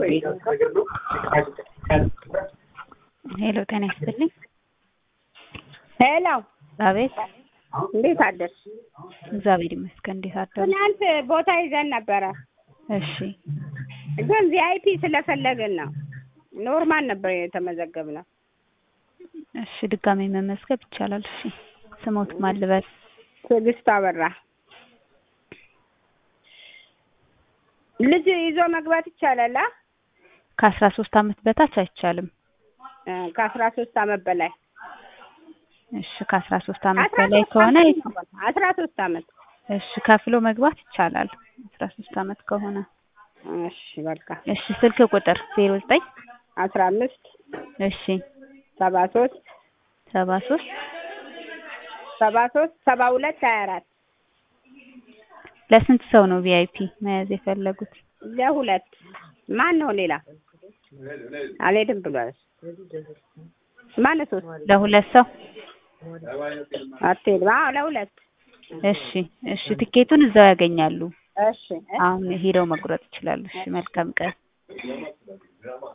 ሄሎ ጤና ይስጥልኝ። ሄሎ አቤት። እንዴት አደርሽ? እግዚአብሔር ይመስገን። እንዴት አደሩ? ትናንት ቦታ ይዘን ነበረ፣ እሺ ግን ቪአይፒ ስለፈለግን ነው። ኖርማል ነበር የተመዘገብነው። እሺ ድጋሜ መመዝገብ ይቻላል። እሺ ስሞት ማን ልበል? ትዕግስት አበራ። ልጅ ይዞ መግባት ይቻላል? አ? ከአስራ ሶስት አመት በታች አይቻልም። እ ከአስራ ሶስት አመት በላይ እሺ ከአስራ ሶስት አመት አስራ በላይ ሶስት ከሆነ አመት ነው። አስራ ሶስት አመት እሺ ከፍሎ መግባት ይቻላል። አስራ ሶስት አመት ከሆነ እሺ በቃ እሺ ስልክ ቁጥር ዜሮ ዘጠኝ አስራ አምስት እሺ ሰባ ሶስት ሰባ ሶስት ሰባ ሶስት ሰባ ሁለት ሀያ አራት ለስንት ሰው ነው ቪአይፒ መያዝ የፈለጉት? ለሁለት ማን ነው ሌላ አልሄድም ብሏል። ማነው ሶስት ለሁለት ሰው አትሄድም? አዎ ለሁለት እሺ እሺ ትኬቱን እዛው ያገኛሉ። እሺ አሁን ሄደው መቁረጥ ይችላሉ። እሺ መልካም ቀን።